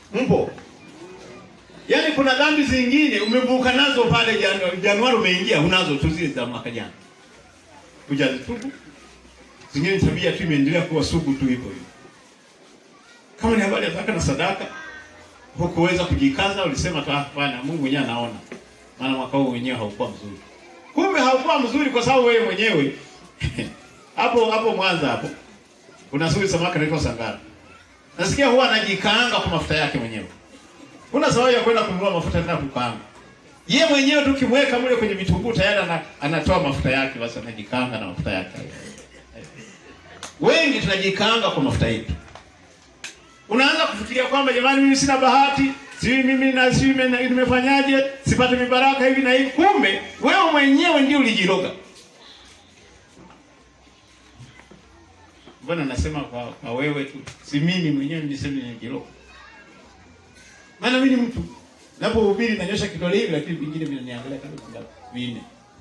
Mpo? Yaani kuna dhambi zingine umevuka nazo pale Januari, Januari umeingia unazo tu zile za mwaka jana. Hujazitubu. Zingine tabia tu imeendelea kuwa sugu tu hivyo hivyo. Kama ni habari ya zaka na sadaka, hukuweza kujikaza, ulisema tu ah, bwana Mungu mwenyewe anaona. Maana mwaka huu wenyewe haukuwa mzuri. Kumbe haukuwa mzuri kwa sababu wewe mwenyewe hapo hapo Mwanza hapo kuna suri samaki anaitwa Sangara. Nasikia huwa anajikaanga kwa mafuta yake mwenyewe. Kuna sababu ya kwenda kununua mafuta tena kukaanga. Ye mwenyewe tu kimweka mle kwenye vitunguu tayari ana, anatoa mafuta yake basi anajikaanga na mafuta yake. Wengi tunajikaanga kwa mafuta yetu. Unaanza kufikiria kwamba jamani, mimi sina bahati, si mimi na si mimi nimefanyaje, sipate mibaraka hivi na hivi. Kumbe wewe mwenyewe ndio ulijiroga. Mbona nasema kwa, kwa wewe tu, si mimi mwenyewe nilisema nijiroga. Maana mimi ni mtu napohubiri nanyosha kidole hivi, lakini vingine vinaniangalia kama kuna vinne.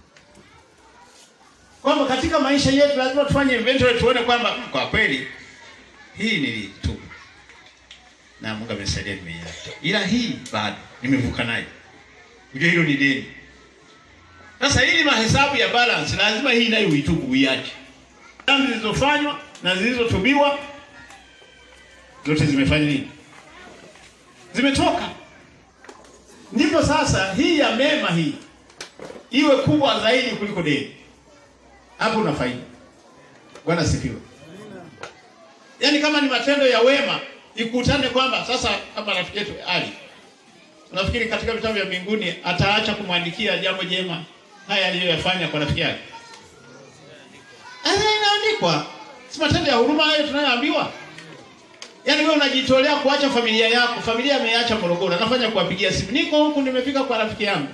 Kwamba katika maisha yetu lazima tufanye inventory, tuone kwamba kwa kweli hii nilitubu na Mungu amesaidia nimeiacha, ila hii bado nimevuka nayo. Unajua hilo ni deni. Sasa ili mahesabu ya balance, lazima hii nayo uitubu, uiache. Dhambi zilizofanywa na zilizotubiwa zote zimefanya nini? Zimetoka. Ndipo sasa hii ya mema hii iwe kubwa zaidi kuliko deni. Hapo una faida. Bwana sifiwe. Yaani kama ni matendo ya wema ikutane kwamba sasa kama rafiki yetu Ali unafikiri katika vitabu vya mbinguni ataacha kumwandikia jambo jema haya aliyoyafanya kwa rafiki yake? Aya, inaandikwa. Si matendo ya huruma hayo tunayoambiwa? Yaani wewe unajitolea kuacha familia yako, familia ameacha Morogoro, anafanya kuwapigia simu, niko huku nimefika kwa rafiki yangu.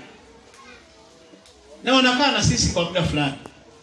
Na wanakaa na sisi kwa muda fulani.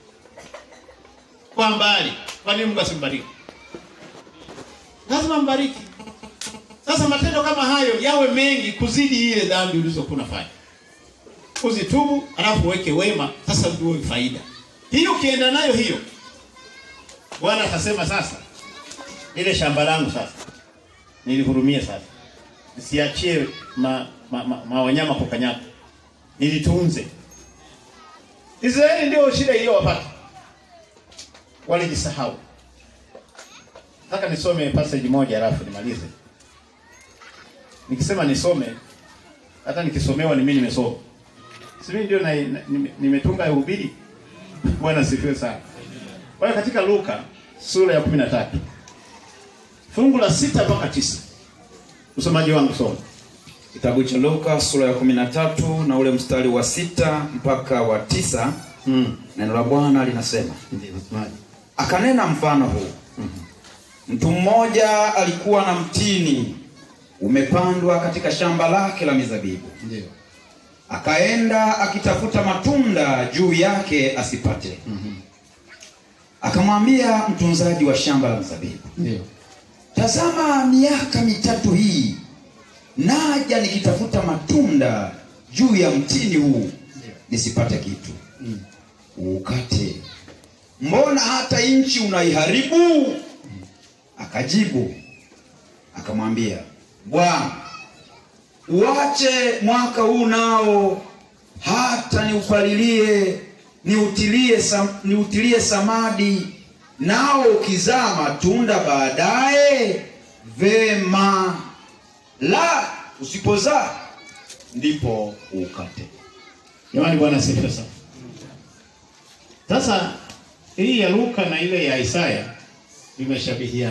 Kwa mbali. Kwa nini Mungu asimbariki? Lazima mbariki. Sasa matendo kama hayo yawe mengi kuzidi ile dhambi ulizokuwa unafanya. Uzitubu, alafu uweke wema, sasa ndio faida. Hiyo ukienda nayo hiyo. Bwana atasema sasa ile shamba langu sasa nilihurumia sasa. Nisiachie ma, ma, ma, ma wanyama kukanyaka. Nilitunze. Israeli ndio shida iliyowapata. Walijisahau. Nataka nisome passage moja alafu nimalize. Nikisema nisome hata nikisomewa ni mimi nimesoma. Si mimi ndio na, na, nime- nimetunga uhubiri. Bwana sifiwe sana. Kwa hiyo katika Luka sura ya 13 fungu la sita mpaka tisa Usomaji wangu soma. Kitabu cha Luka sura ya 13 na ule mstari wa sita mpaka wa tisa Mm. neno la Bwana linasema, Ndio msomaji. akanena mfano huu. Mtu mmoja alikuwa na mtini umepandwa katika shamba lake la mizabibu, Ndio. akaenda akitafuta matunda juu yake asipate. Akamwambia mtunzaji wa shamba la mizabibu, Ndio. Tazama, miaka mitatu hii naja nikitafuta matunda juu ya mtini huu nisipate kitu. Mm. Ukate, mbona hata nchi unaiharibu? Akajibu akamwambia, Bwana, uache mwaka huu nao, hata niupalilie niutilie, sam, niutilie samadi, nao ukizaa matunda baadaye, vema; la usipozaa, ndipo ukate. Jamani Bwana asifiwe sana. Sasa hii ya Luka na ile ya Isaya imeshabihiana.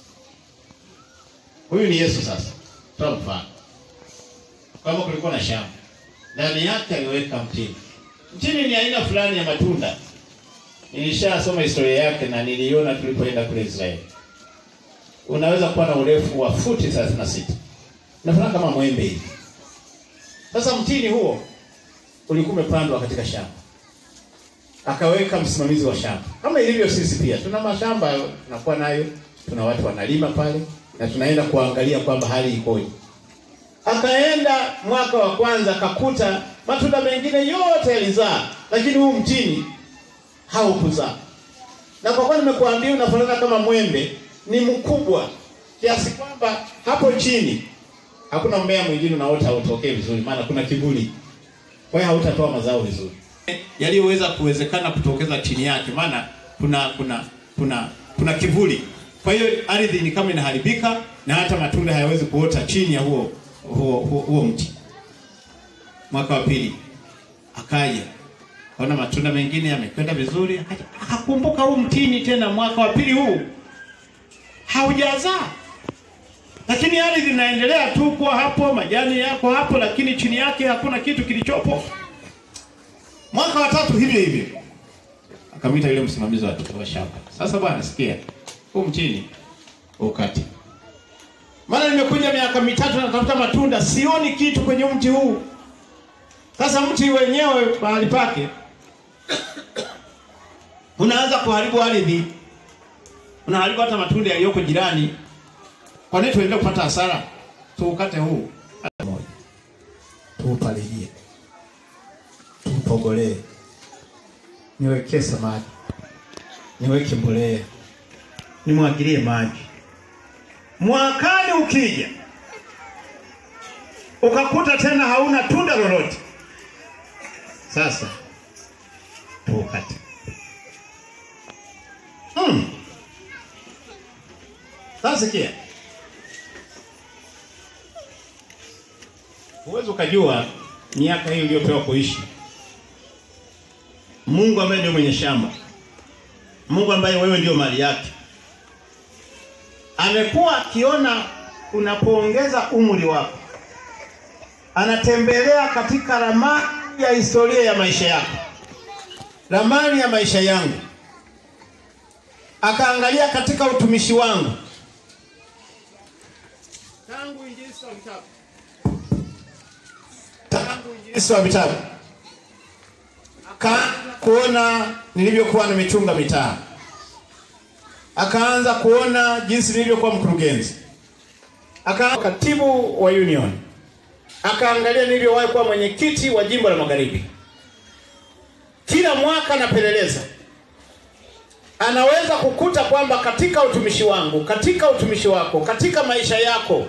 Huyu ni Yesu sasa. Toa mfano. Kama kulikuwa na shamba. Ndani yake aliweka mtini. Mtini ni aina fulani ya matunda. Nilishasoma historia yake na niliona tulipoenda kule Israeli. Unaweza kuwa na urefu wa futi 36. Unafanana kama mwembe hivi. Sasa mtini huo ulikuwa umepandwa katika shamba. Akaweka msimamizi wa shamba. Kama ilivyo sisi pia tuna mashamba tunakuwa nayo, tuna watu wanalima pale na tunaenda kuangalia kwamba hali ikoje. Akaenda mwaka wa kwanza akakuta matunda mengine yote yalizaa, lakini huu mtini haukuzaa. Na kwa kuwa nimekuambia unafanana kama mwembe, ni mkubwa kiasi kwamba hapo chini Hakuna mmea mwingine unaota hautokee vizuri, maana kuna kivuli. Kwa hiyo hautatoa mazao vizuri yaliyoweza kuwezekana kutokeza chini yake, maana kuna kuna kuna kuna kivuli. Kwa hiyo ardhi ni kama inaharibika na hata matunda hayawezi kuota chini ya huo huo, huo, huo mti. Mwaka wa pili akaja kaona matunda mengine yamekwenda vizuri, akaja akakumbuka huu mtini tena, mwaka wa pili huu haujazaa, lakini ardhi inaendelea tu kuwa hapo, majani yako hapo, lakini chini yake hakuna kitu kilichopo. Mwaka wa tatu hivyo hivyo, akamwita yule msimamizi wa wa shamba. Sasa bwana, sikia, huu mtini ukati, maana nimekuja miaka mitatu natafuta matunda, sioni kitu kwenye mti huu. Sasa mti wenyewe mahali pake unaanza kuharibu ardhi, unaharibu hata matunda yaliyoko jirani. Kwa nini tuendelee kupata hasara? Tuukate huu hata moja, tuupalilie, tuupogolee, niwekee samadi, niweke mbolea, nimwagilie maji. Mwakani ukija ukakuta tena hauna tunda lolote, sasa tuukate. Mm. Sasa sikia, huwezi ukajua miaka hii uliyopewa kuishi. Mungu ambaye ndio mwenye shamba, Mungu ambaye wewe ndio mali yake, amekuwa akiona unapoongeza umri wako, anatembelea katika ramani ya historia ya maisha yako, ramani ya maisha yangu akaangalia katika utumishi wangu tangu injilisi wa vitabu tangu injilisi wa vitabu, akaanza kuona nilivyokuwa nimechunga mitaa, akaanza kuona jinsi nilivyokuwa mkurugenzi, akaanza katibu wa union, akaangalia nilivyowahi kuwa mwenyekiti wa jimbo la Magharibi. Kila mwaka napeleleza anaweza kukuta kwamba katika utumishi wangu, katika utumishi wako, katika maisha yako,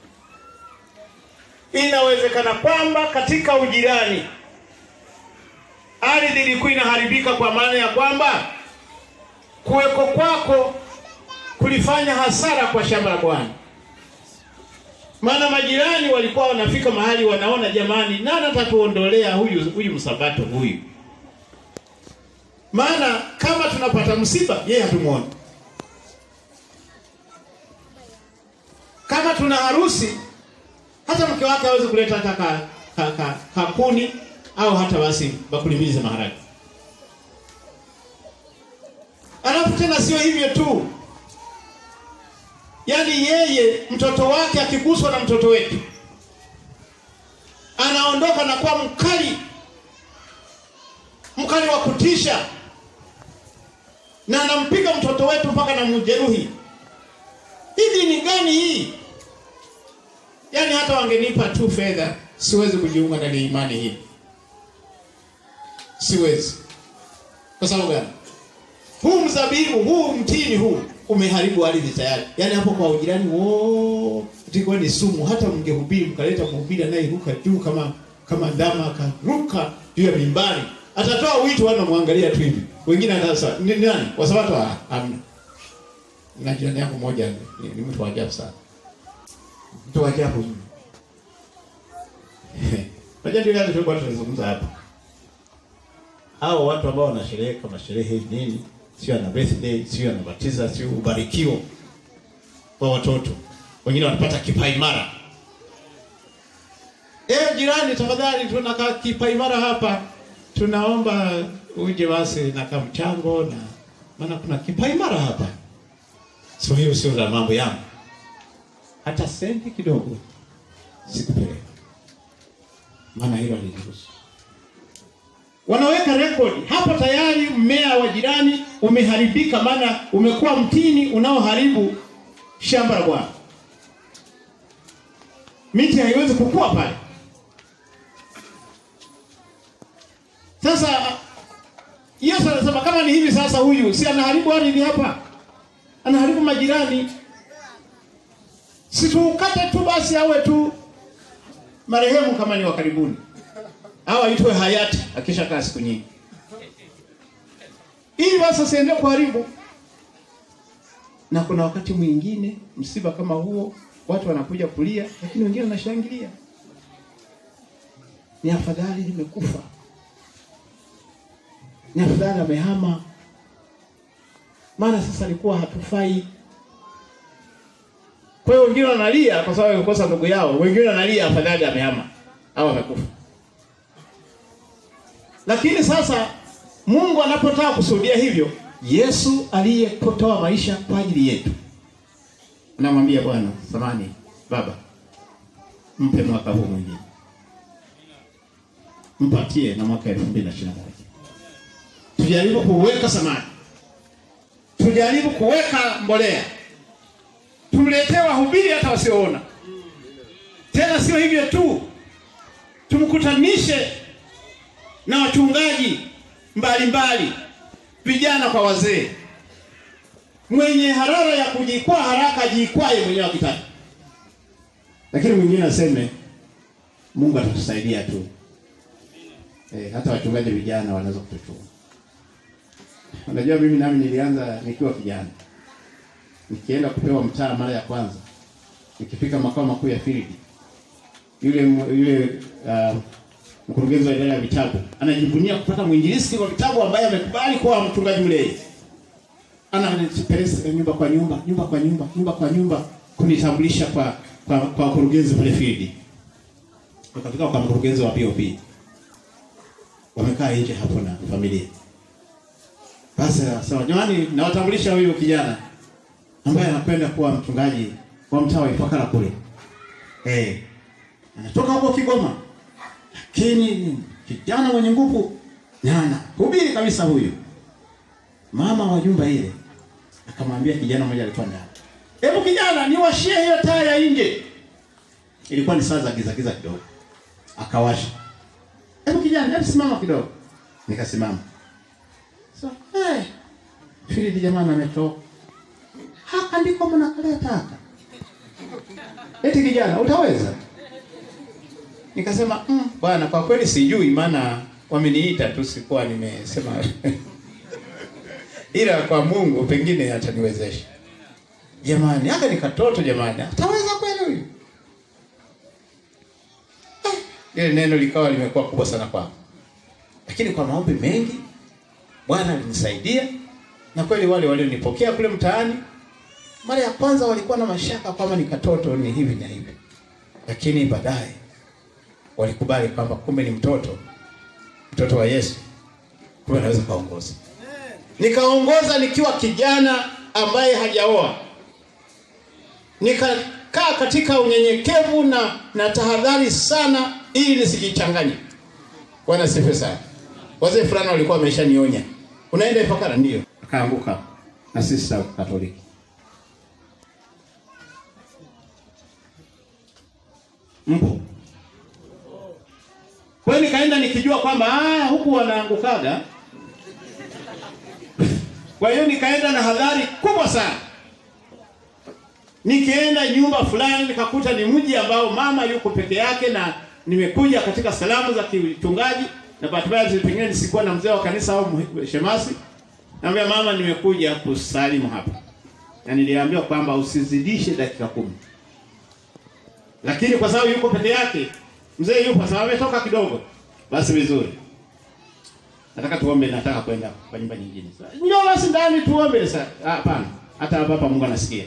inawezekana kwamba katika ujirani ardhi ilikuwa inaharibika, kwa maana ya kwamba kuweko kwako kulifanya hasara kwa shamba la Bwana. Maana majirani walikuwa wanafika mahali wanaona, jamani, nani atatuondolea huyu huyu msabato huyu maana kama tunapata msiba yeye hatumuoni, kama tuna harusi hata mke wake hawezi kuleta hata ka, ka, ka, kakuni au hata basi bakuli mbili za maharage. Alafu tena sio hivyo tu, yaani yeye mtoto wake akiguswa na mtoto wetu anaondoka na kuwa mkali mkali wa kutisha na anampiga mtoto wetu mpaka na mjeruhi. Hivi ni gani hii? Yaani hata wangenipa tu fedha, siwezi kujiunga ndani ya imani hii, siwezi. Kwa sababu gani? Huu mzabibu huu mtini huu umeharibu ardhi tayari. Yaani hapo kwa ujirani wo tiko ni sumu. Hata mngehubiri mkaleta mhubiri anayeruka juu kama kama ndama akaruka juu ya mimbari atatoa wito wana muangalia tu hivi. Wengine sasa ni nani? Kwa sababu hamna. Na jirani yangu mmoja ni, ni mtu wa ajabu sana. Mtu wa ajabu. Unajua ndio yale tulikuwa tunazungumza hapa. Hao watu ambao wanasherehekea kama sherehe nini? Sio ana birthday, sio anabatiza, sio ubarikio kwa watoto. Wengine wanapata kipaimara. Eh, jirani tafadhali tunaka kipaimara hapa tunaomba uje basi na kamchango na maana kuna kipaimara hapa. Sio hiyo, sio za mambo yangu, hata senti kidogo sikupeleka, maana hilo aliruhusu. Wanaweka rekodi hapo, tayari mmea wa jirani umeharibika, maana umekuwa mtini unaoharibu shamba la Bwana. Miti haiwezi kukua pale. Sasa Yesu anasema kama ni hivi sasa, huyu si anaharibu ardhi hapa, anaharibu majirani. Si tuukate tu basi, awe tu marehemu kama ni wa karibuni, au aitwe hayati akisha kaa siku nyingi, ili basi asiende kuharibu. Na kuna wakati mwingine msiba kama huo, watu wanakuja kulia, lakini wengine wanashangilia. Ni afadhali nimekufa, ni afadhali amehama, maana sasa alikuwa hatufai. Kwa hiyo wengine wanalia kwa sababu wamekosa ndugu yao, wengine wanalia afadhali amehama au amekufa. Lakini sasa Mungu anapotaka kusudia hivyo, Yesu aliyetoa maisha kwa ajili yetu, anamwambia Bwana, samani Baba, mpe mwaka huu mwingine, mpatie na mwaka elfu mbili na ishirini na moja tujaribu kuweka samani, tujaribu kuweka mbolea tumletee wahubiri hata wasioona. Tena sio hivyo tu, tumkutanishe na wachungaji mbalimbali, vijana kwa wazee. Mwenye harara ya kujikwaa haraka ajikwae mwenyewe akitaka, lakini mwingine aseme Mungu atatusaidia tu. E, hata wachungaji vijana wanaweza kutuchua. Unajua, mimi nami nilianza nikiwa kijana nikienda kupewa mtaa mara ya kwanza, nikifika makao makuu ya field, yule yule uh, mkurugenzi wa idara ya vitabu anajivunia kupata mwinjilisti wa vitabu ambaye amekubali kuwa mchungaji mlei. Ananipeleka nyumba kwa nyumba, nyumba kwa nyumba, nyumba kwa nyumba kunitambulisha kwa kwa kwa mkurugenzi pale field. Wakafika kwa mkurugenzi wa POP. Wamekaa nje hapo na familia. Basi sawa, jamani, nawatambulisha huyu kijana ambaye anakwenda kuwa mchungaji wa mtaa wa Ifakara kule. Eh. Anatoka huko Kigoma. Lakini kijana mwenye nguvu nyana. Hubiri kabisa huyu. Mama wa nyumba ile akamwambia kijana mmoja alikuwa ndani. Hebu kijana niwashie hiyo taa ya nje. Ilikuwa ni saa za giza giza kidogo. Akawasha. Hebu kijana, hebu simama kidogo. Nikasimama. So, eh. Hey, Fili jamani ametoka haka ndiko mnakalia taka. Eti kijana, utaweza? Nikasema mm, bwana, kwa kweli sijui, maana wameniita tu, sikuwa nimesema ila kwa Mungu pengine ataniwezesha. Jamani, haka ni katoto jamani, ataweza kweli huyu? Ile eh, neno likawa limekuwa kubwa sana kwangu, lakini kwa maombi mengi Bwana alinisaidia, na kweli wale walionipokea kule mtaani mara ya kwanza walikuwa na mashaka kwamba ni katoto ni hivi na hivi, lakini baadaye walikubali kwamba kumbe ni mtoto, mtoto wa Yesu, kumbe anaweza kaongoza. Nikaongoza nikiwa kijana ambaye hajaoa, nikakaa katika unyenyekevu na na tahadhari sana, ili nisijichanganye. Bwana sifa sana. Wazee fulani walikuwa wameshanionya, unaenda Ifakara? Ndio. Akaanguka na sisi Katoliki mpo. Kwa hiyo nikaenda nikijua kwamba ah, huku wanaangukaga. Kwa hiyo nikaenda na hadhari kubwa sana. Nikienda nyumba fulani nikakuta ni mji ambao mama yuko peke yake na nimekuja katika salamu za kichungaji na bahati mbaya pengine nisikuwa na mzee wa kanisa au shemasi. Naambia mama, nimekuja kusalimu hapa. Na niliambiwa kwamba usizidishe dakika kumi lakini kwa sababu yuko peke yake, mzee yupo sababu ametoka kidogo, basi vizuri. Nataka tuombe, nataka kwenda kwa nyumba nyingine. Sasa njoo basi ndani tuombe. Sasa hapana, hata hapa Mungu anasikia,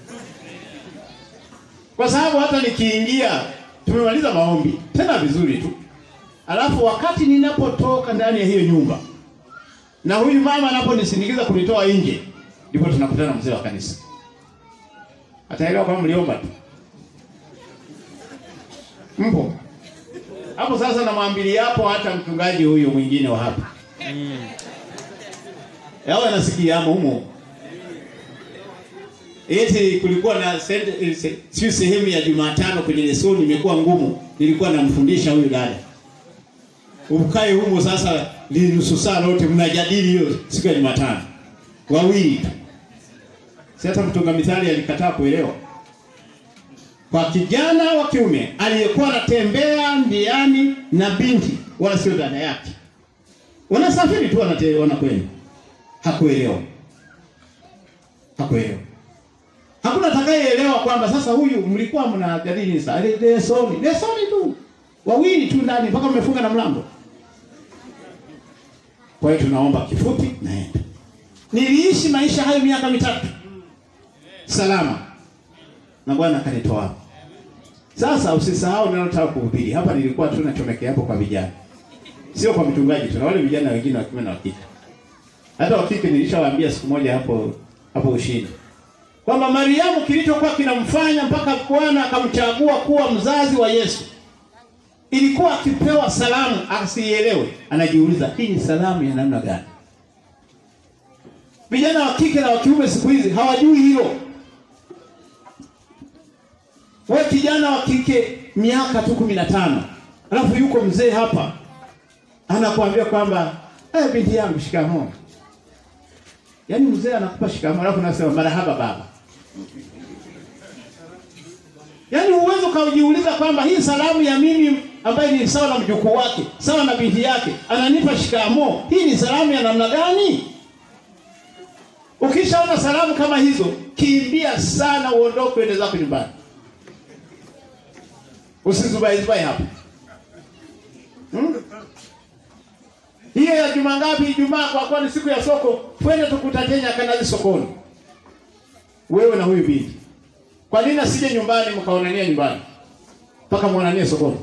kwa sababu hata nikiingia, tumemaliza maombi tena vizuri tu, alafu wakati ninapotoka ndani ya hiyo nyumba na huyu mama anaponisindikiza kunitoa nje, ndipo tunakutana mzee wa kanisa, ataelewa kwamba mliomba tu Mpo hapo sasa, namwambia hapo hata mchungaji huyu mwingine wa hapa mm. Yao anasikia hapo humo, eti kulikuwa na sio sehemu ya Jumatano kwenye lesoni imekuwa ngumu, nilikuwa namfundisha huyu dada, ukae humo sasa linusu saa lote mnajadili hiyo siku ya Jumatano wawili. Si hata mtunga mithali alikataa kuelewa kwa kijana wa kiume aliyekuwa anatembea ndiani na binti wala sio dada yake. Wanasafiri tu wanate- wanakwenda. Hakuelewa. Hakuelewa. Hakuna atakayeelewa kwamba sasa huyu mlikuwa mnajadili sasa lesoni. Lesoni tu. Wawili tu ndani mpaka mmefunga na mlango. Kwa hiyo tunaomba kifupi naenda. Niliishi maisha hayo miaka mitatu. Salama. Na Bwana akanitoa hapo. Sasa usisahau ninalotaka kuhubiri. Hapa nilikuwa tu nachomekea hapo kwa vijana. Sio kwa mchungaji, tuna wale vijana wengine wa kiume na wa kike. Hata wa kike nilishawaambia siku moja hapo hapo ushindi. Kwamba Mariamu kilichokuwa kinamfanya mpaka Bwana akamchagua kuwa mzazi wa Yesu. Ilikuwa akipewa salamu asiielewe, anajiuliza hii ni salamu ya namna gani? Vijana wa kike na wa kiume siku hizi hawajui hilo. We kijana wa kike miaka tu kumi na tano alafu yuko mzee hapa anakuambia kwamba eh, binti yangu shikamoo. Yaani mzee anakupa shikamoo alafu unasema marahaba baba. Yaani uwezo kaujiuliza kwamba hii salamu ya mimi ambaye ni sawa na mjukuu wake, sawa na binti yake, ananipa shikamoo. Hii ni salamu ya namna gani? Ukishaona salamu kama hizo, kimbia sana uondoke uende zako nyumbani. Usizubai zubai hapo. Hmm? Hiyo ya juma ngapi? Ijumaa kwa kuwa ni siku ya soko, twende tukutatenya kanazi sokoni. Wewe na huyu binti. Kwa nini asije nyumbani mkaonania nyumbani? Mpaka muonanie sokoni.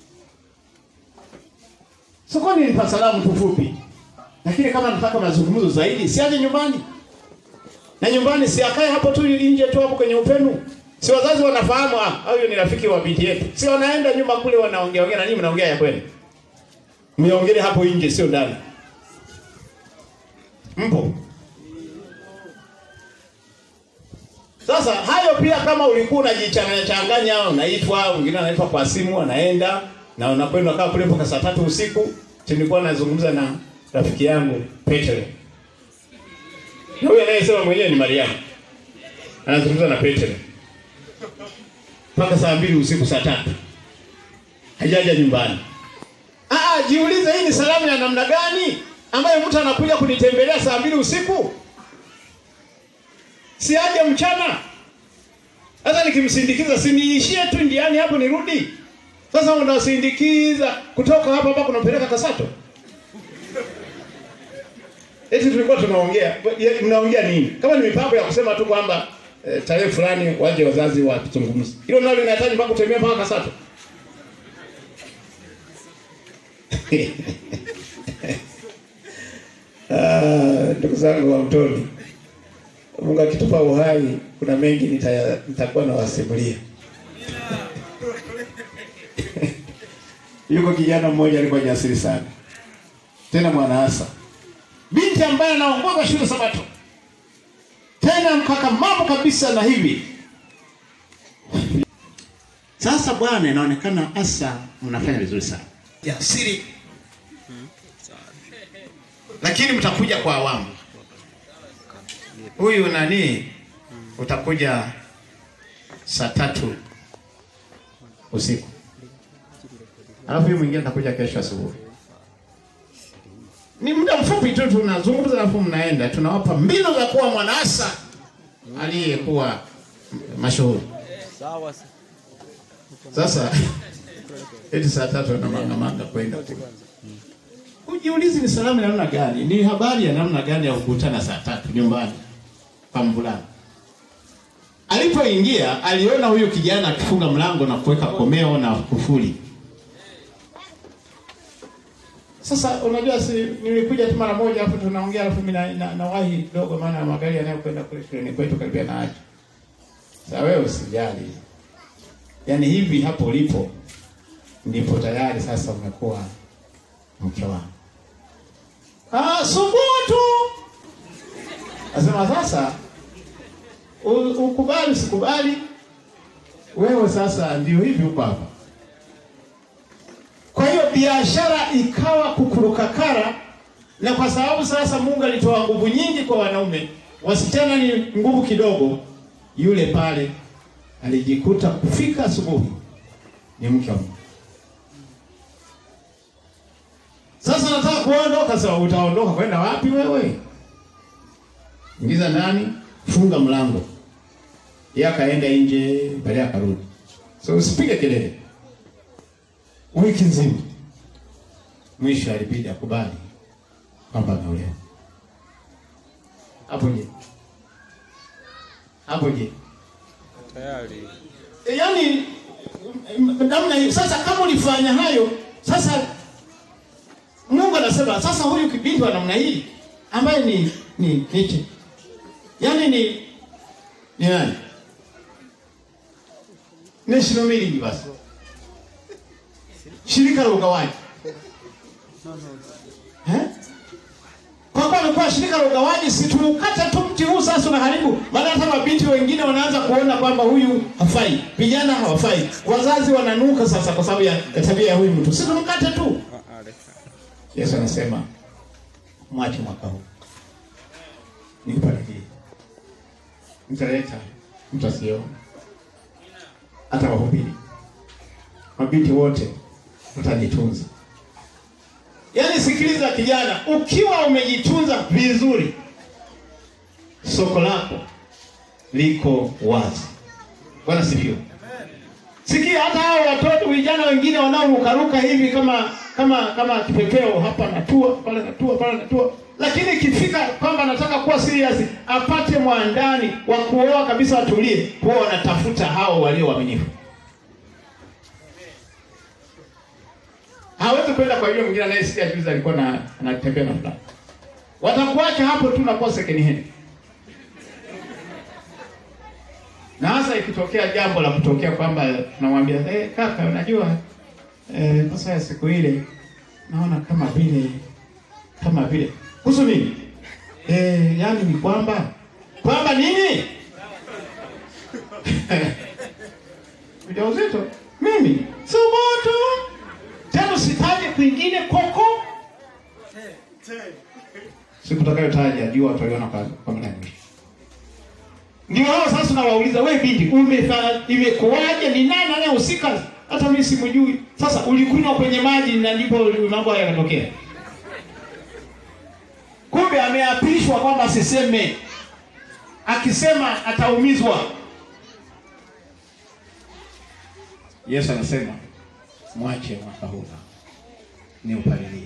Sokoni ni pa salamu tu fupi. Lakini kama nataka mazungumzo zaidi, siaje nyumbani. Na nyumbani si akae hapo tu nje tu hapo kwenye upenu. Si wazazi wanafahamu ah, huyo ni rafiki wa binti yetu. Si wanaenda nyuma kule wanaongea ongea na nyinyi mnaongea ya kweli. Mmeongelea hapo nje sio ndani. Mpo. Sasa hayo pia kama ulikuwa unajichanganya changanya, unaitwa, mwingine anaitwa kwa simu, anaenda na unakwenda kaa kule mpaka saa tatu usiku. Nilikuwa nazungumza na rafiki yangu Petro. Na huyo anayesema mwenyewe ni Mariamu. Anazungumza na Petro. Mpaka saa mbili usiku saa tatu. Hajaja nyumbani. Ah, jiulize hii ni salamu ya namna gani ambayo mtu anakuja kunitembelea saa mbili usiku? Si aje mchana. Sasa nikimsindikiza si niishie tu ndiani hapo nirudi. Sasa unasindikiza kutoka hapa mpaka unampeleka Kasato. Eti tulikuwa tunaongea, mnaongea nini? Kama ni mipango ya kusema tu kwamba e, tarehe fulani waje wazazi watuzungumze. Hilo nalo linahitaji mpaka kutembea mpaka Kasato. Ah, ndugu zangu wa mtoni. Mungu akitupa uhai, kuna mengi nitaya- nitakuwa nawasimulia. Yuko kijana mmoja alikuwa jasiri sana, tena mwanaasa, binti ambaye anaongoza shule Sabato, tena mkakamavu kabisa na hivi sasa. Bwana, inaonekana asa mnafanya vizuri sana, jasiri, lakini mtakuja kwa awamu huyu nani utakuja saa tatu usiku, alafu huyu mwingine atakuja kesho asubuhi. Ni muda mfupi tu tunazungumza, alafu mnaenda, tunawapa mbinu za kuwa mwanaasa aliyekuwa mashuhuri. Sawa. Sasa eti saa tatu anamangamanga kwenda kule. Ujiulizi ni salamu ya namna gani? Ni habari ya namna gani ya kukutana saa tatu nyumbani kwa mvulana? Alipoingia aliona huyu kijana akifunga mlango na kuweka komeo na kufuli. Sasa unajua, si nilikuja tu mara moja hapo tunaongea, alafu mimi na, na, nawahi kidogo, maana magari yanayokwenda kule shuleni kwetu karibia na aje. Sasa wewe usijali, yaani hivi hapo ulipo ndipo tayari sasa umekuwa mke wangu. Ah, subutu. Nasema sasa u- ukubali usikubali, wewe sasa ndio hivi uko hapa. Kwa hiyo biashara ikawa kukurukakara, na kwa sababu sasa Mungu alitoa nguvu nyingi kwa wanaume, wasichana ni nguvu kidogo, yule pale alijikuta kufika asubuhi ni mke wa Mungu. Sasa nataka kuondoka. Sasa utaondoka kwenda wapi wewe? Ingiza ndani, funga mlango. Yeye akaenda nje, baadaye akarudi. So usipige kelele wiki nzima. Mwisho alibidi akubali kwamba ameolewa. Hapo je? Hapo je? tayari E, yaani m- namna hiyo. Sasa kama ulifanya hayo, sasa Mungu anasema sasa huyu kibinti wa namna hii ambaye ni ni niche, yaani ni ni nani? National Milling basi, shirika la ugawaji eh? Kwa kuwa amekuwa shirika la ugawaji, si tuukate tu mti huu sasa unaharibu. Maana hata mabinti wengine wanaanza kuona kwamba huyu hafai, vijana hawafai, wazazi wananuka sasa kwa sababu ya ya tabia ya huyu mtu, si tumkate tu. Ah, ah, leka. Yesu anasema mwache mwaka huu nikubariki, mtaleta mtu asiyeona, hata wahubiri, mabinti wote mtajitunza. Yaani, sikiliza kijana, ukiwa umejitunza vizuri, soko lako liko wazi. Bwana sifiwe. Sikia hata hao watoto vijana wengine wanaorukaruka hivi kama kama kama kipepeo, hapa natua pale natua pale natua, lakini ikifika kwamba anataka kuwa serious, apate mwandani wa kuoa kabisa, watulie, huwa wanatafuta hao walio waaminifu. Hawezi kwenda kwa yule mwingine anayesikia juzi alikuwa na anatembea na fulani, watakuacha hapo tu na kuwa second hand. na hasa ikitokea jambo la kutokea kwamba tunamwambia eh, kaka, unajua eh, sasa ya siku ile naona kama vile kama vile kuhusu nini eh, yani ni kwamba kwamba nini ujauzito mimi subutu tena usitaje kwingine koko siku takayotaja jua wataliona kwa kwa muda mrefu ndio hao sasa nawauliza, wewe binti, umefa imekuwaje? Ni nani anayehusika? Hata mimi simjui. Sasa ulikunywa kwenye maji na ndipo mambo haya yakatokea. Kumbe ameapishwa kwamba asiseme, akisema ataumizwa. Yesu anasema mwache mwaka huu ni upalilie,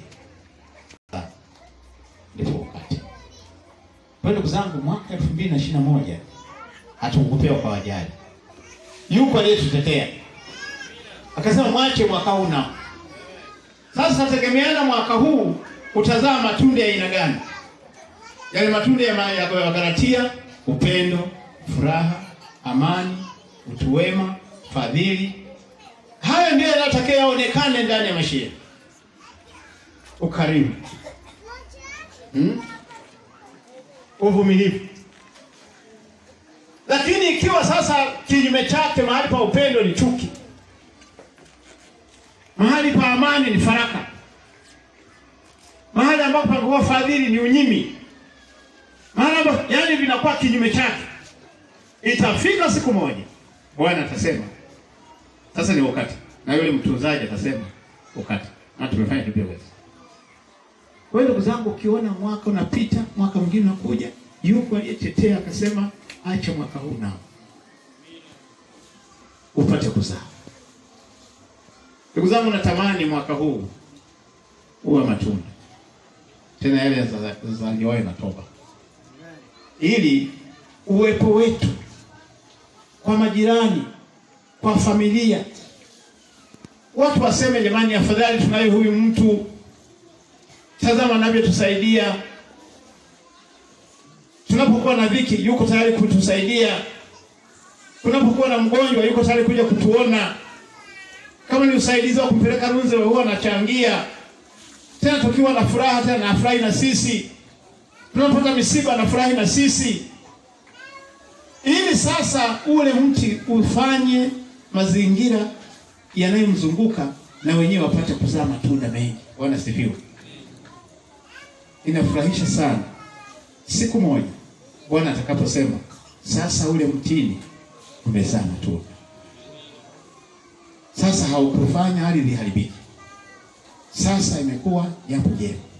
ndipo wakati. Kwa hiyo ndugu zangu, mwaka elfu mbili na ishirini na moja hatukupewa kwa wajali. Yuko aliyetutetea akasema mwache mwaka huu nao. Sasa tegemeana mwaka huu utazaa matunda ya aina gani? Yale matunda ya, ma- ya ya Galatia: upendo, furaha, amani, utu wema, fadhili. Hayo ndiyo yanatakiwa yaonekane ndani ya maisha yetu. Ukarimu, hmm? uvumilivu lakini ikiwa sasa kinyume chake, mahali pa upendo ni chuki, mahali pa amani ni faraka, mahali ambapo pangekuwa fadhili ni unyimi, mahali ambapo yani vinakuwa kinyume chake, itafika siku moja Bwana atasema sasa ni wakati, na yule mtunzaji atasema wakati, na tumefanya tulivyoweza. Kwa hiyo ndugu zangu, ukiona mwaka unapita, mwaka mwingine unakuja, yuko aliyetetea akasema, acha mwaka huu nao upate kuzaa. Ndugu zangu, natamani mwaka huu uwe matunda tena yale yazaliwayo na toba, ili uwepo wetu kwa majirani, kwa familia, watu waseme, jamani, afadhali tunaye huyu mtu Tazama anavyotusaidia tunapokuwa na dhiki, yuko tayari kutusaidia. Tunapokuwa na mgonjwa, yuko tayari kuja kutuona. Kama ni usaidizi wa kumpeleka Runze, huwa anachangia. Tena tukiwa na furaha, tena anafurahi na sisi. Tunapopata misiba, anafurahi na sisi, ili sasa ule mti ufanye mazingira yanayomzunguka na wenyewe wapate kuzaa matunda mengi. Bwana sifiwe. Inafurahisha sana siku moja Bwana atakaposema sasa ule mtini umezaa matunda. Sasa haukufanya ardhi iharibike, sasa imekuwa jambo jema.